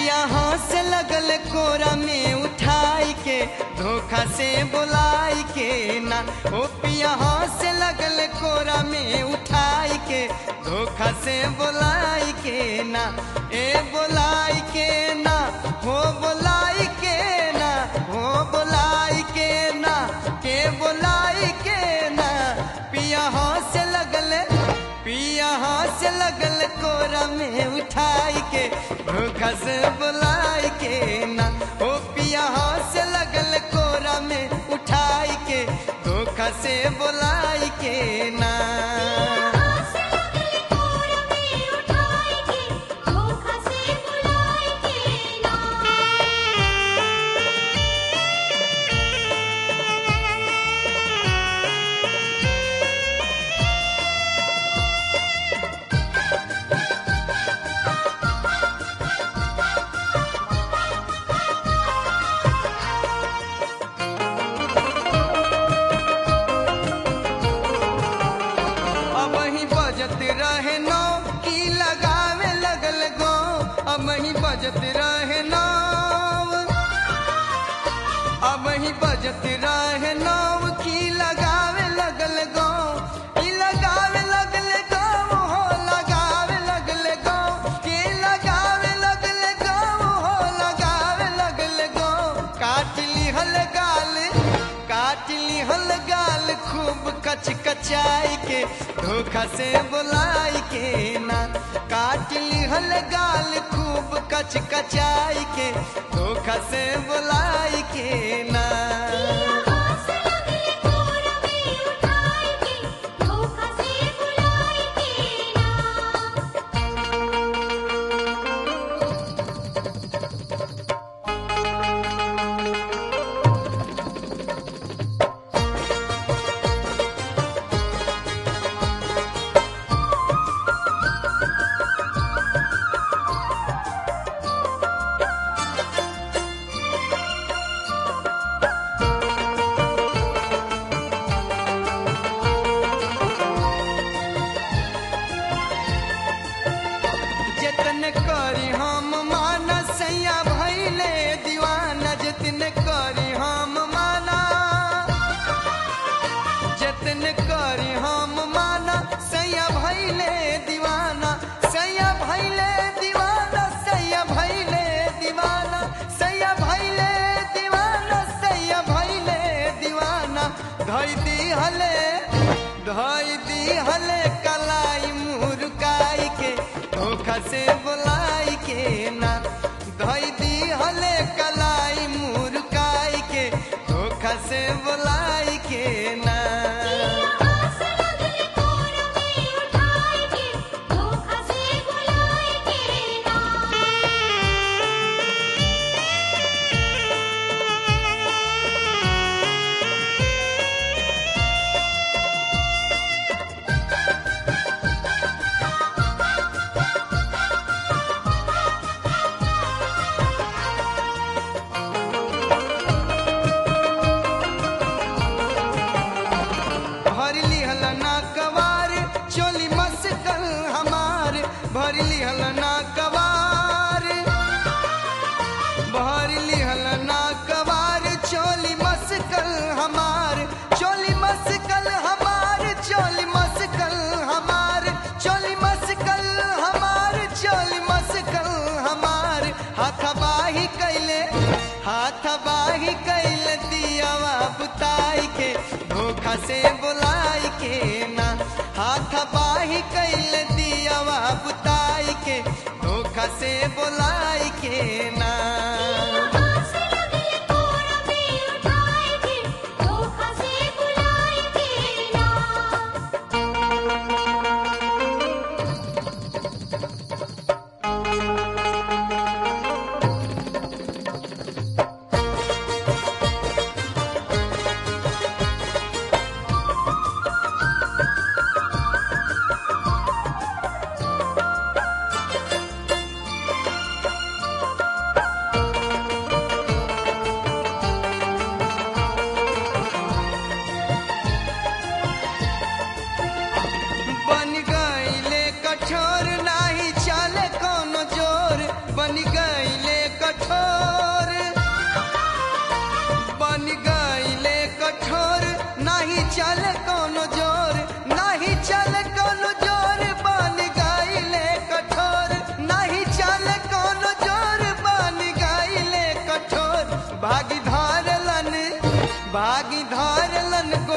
पिया से लगल कोरा में उठाई के धोखा से बुलाई के ना ओ पिया से लगल कोरा में उठाई के धोखा से बुलाई के ना ए बुलाई के ना हो बुलाई के ना हो बुलाई के ना के बुलाई के ना पिया से लगल पिया से लगल कोरा में उठाई के धोखा से बुलाई के ना ओ पिया से लगल कोरा में उठाई के धोखा से बुलाई के ना अब ही बजत रहे नौ की लगावे लगल गो अब ही बजत रहे नौ अब ही बजत रहे नौ की लगावे लगल गो की लगावे लगल गो हो लगावे लगल गो की लगावे लगल गो हो लगावे लगल गो काट लिहल गाल काट लिहल गाल खूब कच कचाई के धोखा से बुलाई के ना काट लिहल गाल खूब कच कचाई के धोखा से बुलाई के ना जतन करी हम माना सैया भैले दीवाना जतन करी हम माना जतन करी हम माना सैया भैले दीवाना सैया भैले दीवाना सैया भैले दीवाना सैया भैले दीवाना सैया भैले दीवाना धई दी हले धई दी हले कलाई मुरुकाई के धोखा से बुलाई के ना धई दी हले कलाई मुरुकाई के धोखा से बुलाई के ना भर लिहल ना कवार चोली मस्कल हमार भर लिहल ना कवार भर लिहल ना कवार चोली मस्कल हमार चोली मस्कल हमार चोली मस्कल हमार चोली मस्कल हमार चोली मस्कल हमार हाथ बाही कैले हाथ बाही कैले दियावा बुताई के धोखा से बुलाई के ना हाथ बाही कैल दियावा बुताई के धोखा से बुलाई के ना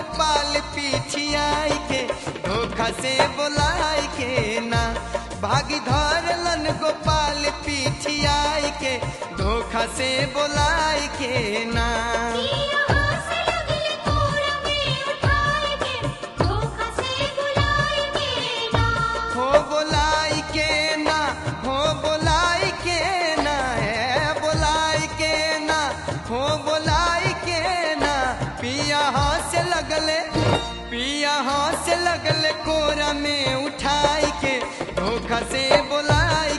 गोपाल पीछियाई के धोखा से बोलाई के ना भागी धरलन गोपाल पीछियाई के धोखा से बोलाई के ना पिया हाथ लगले कोरा में उठाए के धोखा से बुलाए के ना हो बोलाई के ना हो बोलाई के ना है बोलाई के ना हो बोलाई के ना पिया हाथ से लगले पिया हाथ से लगले कोरा में उठाई के धोखा से बोलाई